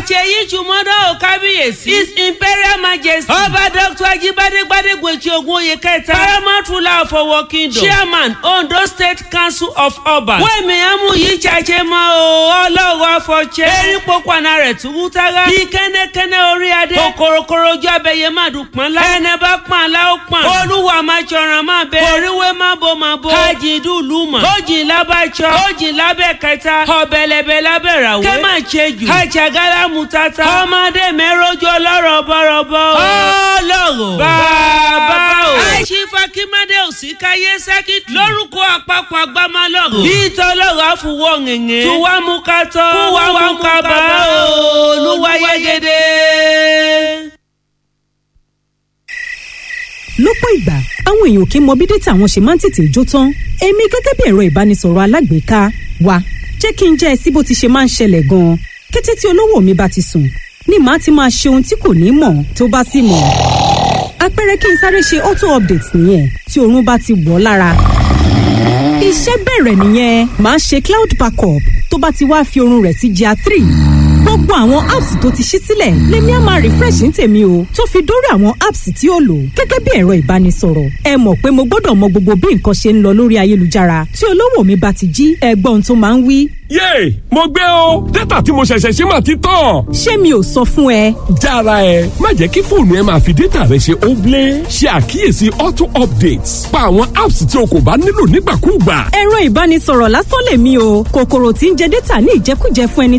àṣeyí jùmọ́dọ̀ ò kábíyèsí. his imperial majesty. ọba dr ajibade gbadegbeji ogun oyè kẹta. paramount ruler of owo kingdom. chairman ondo state council of ọba. wẹ́ẹ̀mí amúyí jàjẹ́ mọ́ o ọlọ́wọ́ afọ̀ṣẹ́. erin pokùnà rẹ̀ túbú tára. bí kẹ́nẹ́kẹ́nẹ́ orí adé. kòkòròkòrò ojú abẹ́yẹ má dùn pọ́n lá. ẹnẹ bá pọ́n àlá ó pọ́n. olúwa máa jọ̀ràn máa bẹ. oríwé má bo má bo. kájí dùlù mọ̀. ojì lábàjọ. ojì lábẹ́ kẹta. ọ̀bẹ̀lẹ̀bẹ̀ lábẹ́ ràwé. kẹ́ máa ṣe jù. kájàgálà mú tata. ọmọdé mẹ́rọ́jọ ọlọ́rọ̀ bọ̀rọ̀bọ̀. ọlọ́rọ̀. bàbá o. àìsífà kímádé òsì káyé sẹ́kìtì. lórúkọ àpapọ̀ agbámálọ̀rọ̀. bí tọ́lọ́rọ̀ àfùwọ̀ ngẹ̀ngẹ̀. tó wá mú ká tọ́. kó wá mú ká bá o. olúwa yẹ́gẹ́dẹ́. lọ́pọ̀ ìgbà àwọn èèyàn kì í mọ bí dátà wọn ṣe máa ń tètè jó tán èmi gẹ́gẹ́ bí ẹ̀rọ ìbánisọ̀rọ̀ alágbèéká wa jẹ́ kí n jẹ́ ẹ sí bó ti ṣe máa ń ṣẹlẹ̀ gan-an kété tí olówó mi bá ti sùn ni màá ti máa ṣe ohun tí kò ní mọ̀ tó bá sì mọ̀ àpẹẹrẹ kí n sáré ṣe auto update nìyẹn tí oorun bá ti wọ̀ lára iṣẹ́ bẹ̀rẹ̀ nìyẹn màá ṣe cloud backup tó bá ti wá fi oorun rẹ̀ sí gr three gbogbo àwọn apps tó ti ṣí sílẹ̀ lèmi á máa refresh ní tèmi o tó fi dórí àwọn apps tí ó lò gẹ́gẹ́ bí ẹ̀rọ ìbánisọ̀rọ̀ ẹ mọ̀ pé mo gbọ́dọ̀ mọ gbogbo bí nǹkan ṣe ń lọ lórí ayélujára tí olówó mi bá ti jí ẹgbọ́n tó máa ń wí. yéè mo gbé o dátà tí mo ṣẹ̀ṣẹ̀ ṣe máa ti tán. ṣé mi ò sọ fún ẹ. jára ẹ má jẹ́ kí fóònù ẹ máa fi dátà rẹ ṣe óblé ṣe àkíyèsí auto updates pa àwọn apps tí o kò bá nílò nígbàkúùgbà. ẹ̀rọ ìbánisọ̀rọ̀ lásán lèmi o kòkòrò tí ń jẹ dátà ní ìjẹkújẹ fún ẹni